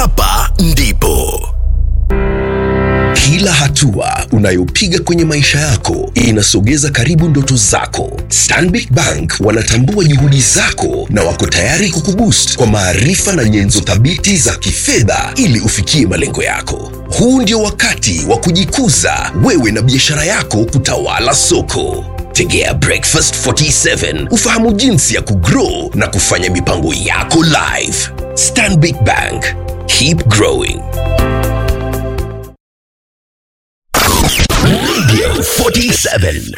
hapa ndipo kila hatua unayopiga kwenye maisha yako inasogeza karibu ndoto zako. Stanbic Bank wanatambua juhudi zako na wako tayari kukuboost kwa maarifa na nyenzo thabiti za kifedha ili ufikie malengo yako. Huu ndio wakati wa kujikuza wewe na biashara yako kutawala soko. Tegea Breakfast 47 ufahamu jinsi ya kugrow na kufanya mipango yako live. Stanbic Bank, keep growing. Radio 47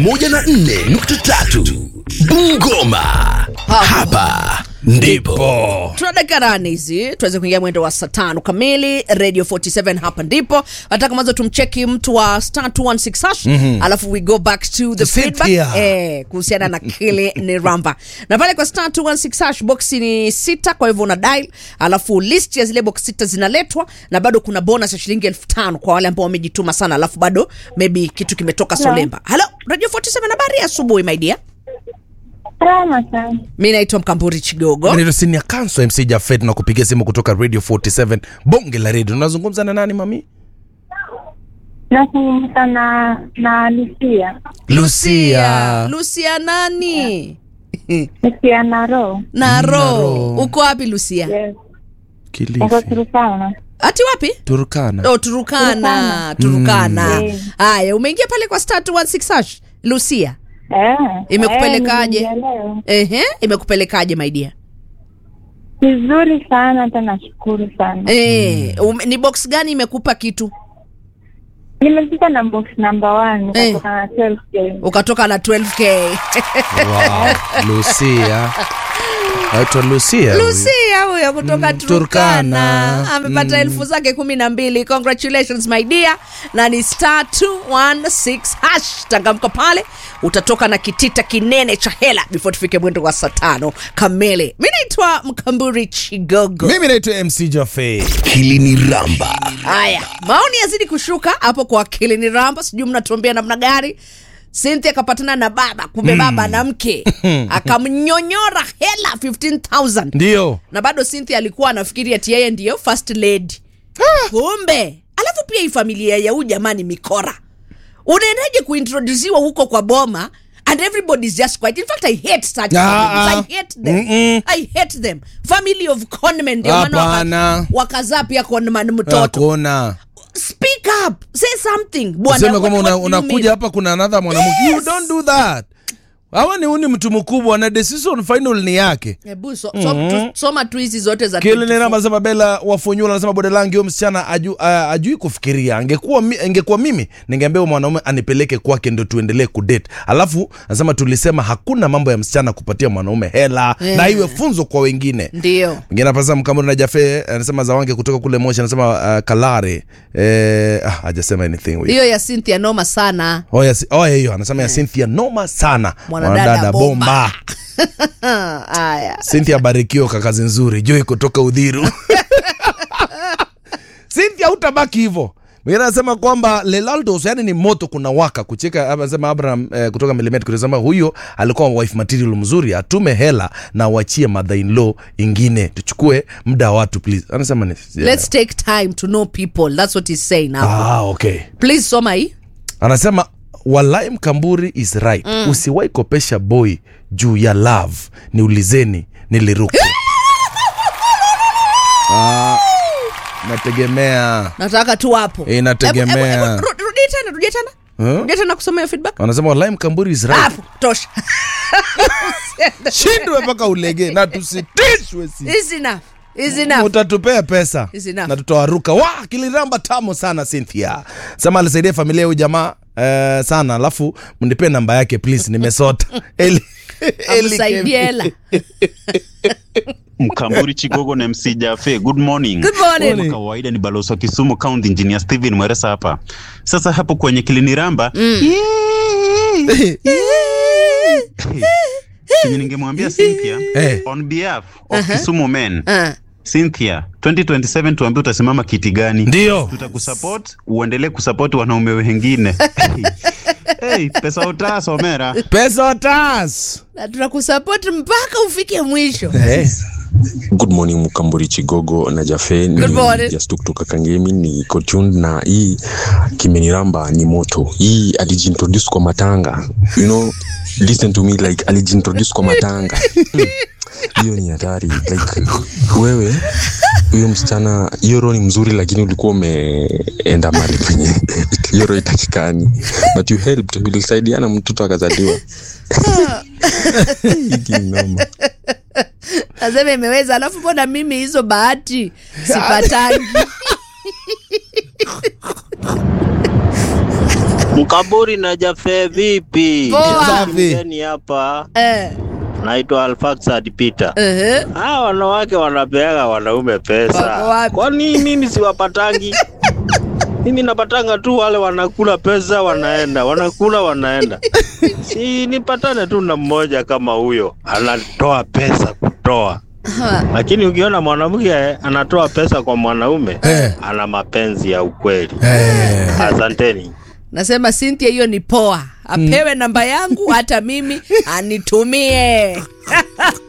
104.3 Bungoma. Hapa ndipo tuna dakika nane hizi tuweze kuingia mwendo wa saa tano kamili radio 47 hapa ndipo nataka mwanzo tumcheki mtu wa star 216 hash alafu we go back to the feedback Cynthia. eh, kuhusiana na kile ni ramba na pale kwa star 216 hash box ni sita kwa hivyo una dial alafu list ya zile box sita zinaletwa na bado kuna bonus ya shilingi elfu tano kwa wale ambao wamejituma sana alafu bado maybe kitu kimetoka solemba halo radio 47 habari ya asubuhi my dear Salama sana. mi naitwa mkamburi chigogo Naitwa Senior Counsel MC Jafet na kupigia simu kutoka Radio 47 bonge la radio. Unazungumza na nani mami? Nazungumza na na Lucia. Lucia. lucia nani Lucia na roho. naro Naro. uko wapi lucia Yes. Niko Kilifi. Turkana. ati wapi Turkana. oh, turukana turukana Mm. haya umeingia pale kwa star 216 hash lucia Eh. Imekupelekaje? Eh, nimeingia leo. ehe imekupelekaje maidia Vizuri sana hata nashukuru sana. eh, um, ni box gani imekupa kitu Nimepita na box number one Eh. kutoka na 12K. ukatoka na 12k Wow. Lucia. Naitwa Lucia. huyu. lucia huyo kutoka Mm, turkana Turkana. amepata Mm. elfu zake kumi na mbili congratulations my dear na ni star 216 hash tangamka pale utatoka na kitita kinene cha hela before tufike mwendo wa saa tano kamili mi naitwa mkamburi chigogo Mimi naitwa MC Jafet. hili ni Ramba. haya maoni yazidi kushuka hapo kwa akili ni ramba sijui mnatuambia namna gani Cynthia akapatana na baba kumbe baba na mke akamnyonyora hela 15000 Ndio. na bado Cynthia alikuwa anafikiri ati yeye ndiyo first lady kumbe alafu pia hii familia ya huu jamani mikora unaendaje kuintrodusiwa huko kwa boma and everybody's just quiet in fact i hate such Ah, families. ah. i hate them Mm-mm. i hate them family of conmen ndio maana Hapana. waka- wakazaa pia conman mtoto Hakuna. speak up say something bwana Useme kwamba what- una, what do you unakuja mean? hapa kuna another mwanamke. You Yes. don't do that. Hawa ni uni mtu mkubwa na decision final ni yake. Hebu so, so, tu, soma tu hizi zote za Kile 24. namba sema Bella Wafunyula anasema bodalangi huyo msichana aju, uh, ajui kufikiria. Angekuwa mi, angekuwa mimi ningeambia huyo mwanaume anipeleke kwake ndio tuendelee kudate. Alafu anasema tulisema hakuna mambo ya msichana kupatia mwanaume hela Yeah. na iwe funzo kwa wengine. ndio Mwingine hapa sasa Mkamuri na Jafe anasema Zawange kutoka kule Moshi anasema uh, Kalare. Eh, ah, hajasema anything huyo. hiyo ya Cynthia noma sana Oh, ya, si- oh, hiyo anasema ya Cynthia noma sana. Mwanadada bomba. haya Cynthia Barikio kakazi nzuri Joy kutoka Udhiru. Cynthia utabaki hivyo. Mwingine anasema kwamba Lelaldos yani ni moto kuna waka kucheka. Anasema Abraham eh, kutoka Milimet kusema huyo alikuwa wife material mzuri, atume hela na wachie mother in law ingine, tuchukue muda wa watu please. Anasema ni let's take time to know people that's what he's saying now ah, okay. please soma hii Anasema walai Mkamburi is right mm. Usiwahi kopesha boy juu ya love, niulizeni niliruka ah, nategemea nataka tu hapo Inategemea. Hebu- hebu- hebu, ru- rudia tena rudia tena Huh? rudia tena kusoma hiyo feedback anasema walai Mkamburi is right hapo tosha shindwe mpaka ulege na tusitishwe si is enough is enough utatupea pesa Is enough. na tutawaruka wa kiliramba tamu sana Cynthia sema alisaidia familia ya huyu jamaa eh, sana alafu mnipe namba yake please nimesota Eli, Eli amsaidie Kemi. hela Mkamburi Chigogo na MC Jafe, good morning. good morning Kama kawaida ni balozi wa Kisumu County Engineer Steven Mweresa hapa. Sasa hapo kwenye kiliniramba chenye ningemwambia Cynthia Eh. on behalf of Kisumu men Ah. Cynthia 2027 tuambie utasimama kiti gani? ndio Tutakusupport uendelee kusupport wanaume wengine. hey, pesa utasomera. pesa tas na tunakusupport mpaka ufike mwisho eh. Good morning Mkamburi Chigogo na Jafe Good morning. just kutoka Kangemi ni Kochun na hii kimeniramba ni moto. Hii alijiintroduce kwa matanga. You know, listen to me like alijiintroduce kwa matanga. Hmm. Hiyo ni hatari. Like wewe huyo msichana hiyo roho ni mzuri lakini ulikuwa umeenda mahali penye hiyo roho itakikani but you helped ulisaidiana mtoto akazaliwa Hii ni noma. nasema imeweza alafu mbona mimi hizo bahati sipatangi Mkaburi na Jafe vipi? Poa. Safi. Mgeni hapa eh, naitwa Alfaxad Peter. ehe. Hawa wanawake wanapeaga wanaume Wako pesa. wapi? Kwani mimi siwapatangi? mimi napatanga tu wale wanakula pesa wanaenda, wanakula wanaenda. Si nipatane tu na mmoja kama huyo anatoa pesa kutoa. Lakini ukiona mwanamke anatoa pesa kwa mwanaume Eh. ana mapenzi ya ukweli. Eh. Asanteni. nasema Cynthia hiyo ni poa apewe namba yangu hata mimi anitumie